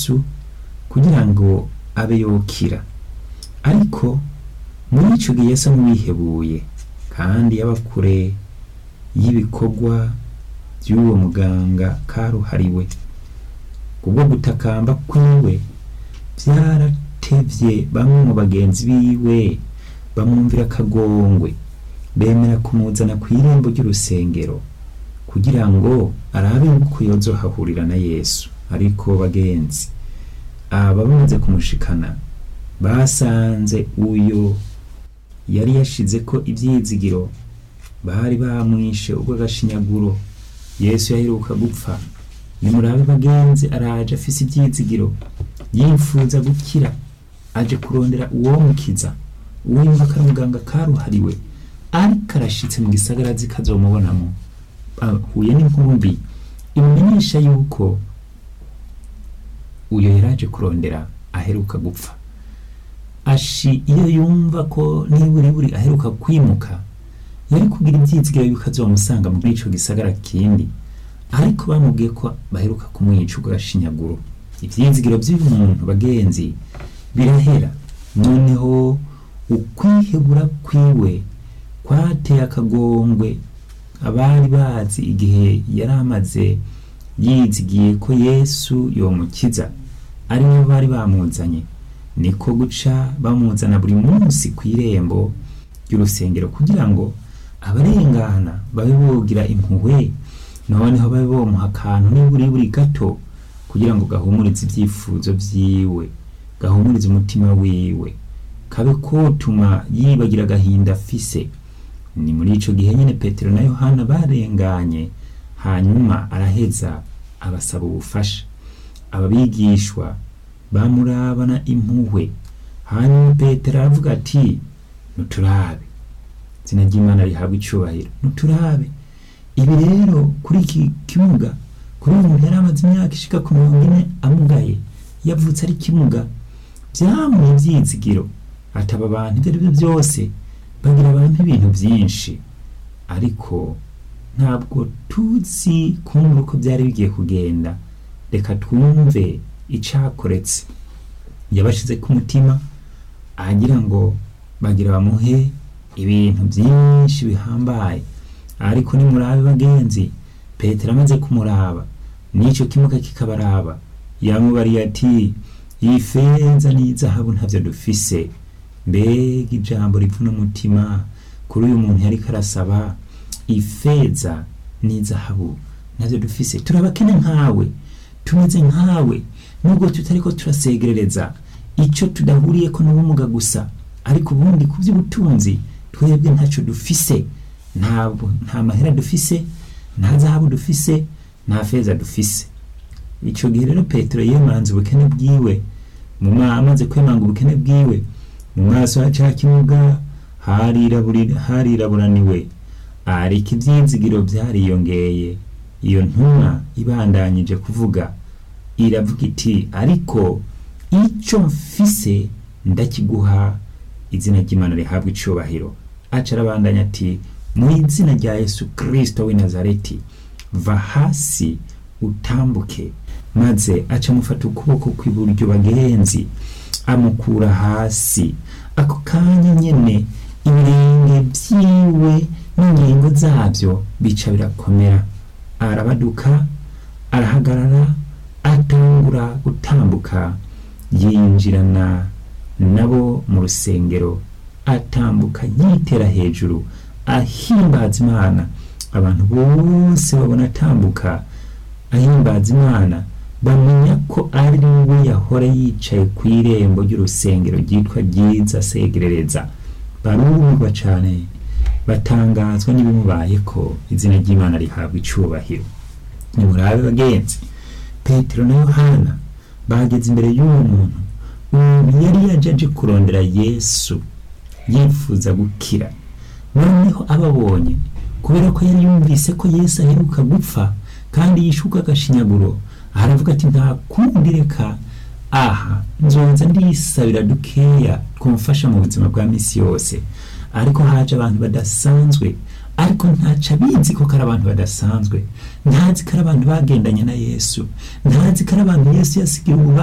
yesu kugira ngo abe yokira ariko muri ico gihe yesu n'uwihebuye kandi yaba kure y'ibikorwa by'uwo muganga karuhariwe kubwo gutakamba kwiwe byaratevye bamwe mu bagenzi biwe bamwumvira akagongwe bemera kumuzana ku irembo ry'urusengero kugira ngo arabe yuko yozohahurira na yesu ariko bagenzi aba bamaze kumushikana basanze uyo yari yashize ko ibyizigiro bari bamwishe urw'agashinyaguro yesu yaheruka gupfa nimurabe bagenzi araje afise ibyizigiro yifuza gukira aje kurondera uwomukiza uwimva ko ari muganga karuhariwe ariko arashitse mu gisagara azi ko azomubonamo ahuye n'inkumbi imumenyesha yuko uyo yaraje kurondera aheruka gupfa ashi iyo yumva ko niburi buri aheruka kwimuka yari kugira ibyizigiro yuko azomusanga muri ico gisagara kindi ariko bamubwiye ko baheruka kumwica urw'agashinyaguro ivyizigiro by'uyu muntu bagenzi birahera noneho ukwihebura kwiwe kwateye akagongwe abari bazi igihe yari amaze yizigiye ko yesu yomukiza ari bo bari bamuzanye niko guca bamuzana buri munsi ku irembo ry'urusengero kugira ngo abarengana babe bogira impuhwe noneho babe bomuha akantu niburi buri gato kugira ngo gahumurize ibyifuzo vyiwe gahumurize umutima wiwe kabe kotuma yibagira agahinda afise ni muri ico gihe nyene petero na yohana barenganye hanyuma araheza abasaba ubufasha ababigishwa bamurabana impuhwe hanyuma petero aravuga ati nuturabe izina ry'imana rihabwa icubahiro nuturabe ibi rero kuri iki kimuga kuri uyu muntu yari amaze imyaka ishika ku mirongo ine amugaye yavutse ari kimuga byamuye ibyizigiro ataba abantu ibyo ari byo byose bagira abantu ibintu byinshi ariko ntabwo tuzi kumva uko byari bigiye kugenda reka twumve icakoretse yabashize ku mutima agira ngo bagira bamuhe ibintu byinshi bihambaye ariko nimurabe bagenzi petero amaze kumuraba n'icyo kimuga kikabaraba yamubariye ati iyi feza n'izahabu ntabyo dufise mbega ijambo ripfuna umutima kuri uyu muntu yariko arasaba ifeza n'izahabu ntabyo dufise turabakene nkawe tumeze nkawe nubwo tutariko turasegerereza icyo tudahuriyeko n'ubumuga gusa ariko ubundi ku by'ubutunzi twebwe ntacyo dufise ntabwo nta mahera dufise nta zahabu dufise nta feza dufise icyo gihe rero petero yemanze ubukene bwiwe mu amaze kwemanga ubukene bwiwe mu maso ha ca kimuga hariraburaniwe ariko ibyizigiro byariyongeye iyo ntumwa ibandanyije kuvuga iravuga iti ariko icyo mfise ndakiguha izina ry'imana rihabwa icubahiro aca arabandanya ati mu izina rya yesu kirisito w'i nazareti va hasi utambuke maze aca amufata ukuboko kw'iburyo bagenzi amukura hasi ako kanya nyene ibirenge vyiwe n'ingingo zabyo bica birakomera arabaduka arahagarara atangura gutambuka yinjirana nabo mu rusengero atambuka yitera hejuru ahimbaza imana abantu bose babona atambuka ahimbaza imana bamenya ko ari we yahora yicaye ku irembo ry'urusengero ryitwa ryiza segerereza barumirwa cyane batangazwa n'ibimubaye ko izina ry'imana rihabwa icubahiro nimurabe bagenzi petero na yohana bageze imbere y'uwo muntu umuntu yari yaje aje kurondera yesu yifuza gukira noneho ababonye kubera ko yari yumvise ko yesu aheruka gupfa kandi yishuka agashinyaguro aravuga ati nta kundi reka aha nzonza ndisabira dukeya twumfasha mu buzima bwa misi yose ariko haje abantu badasanzwe ariko ntaca abizi ko ari abantu badasanzwe ntazi ko ari abantu bagendanye na yesu ntazi ko ari abantu yesu yasigira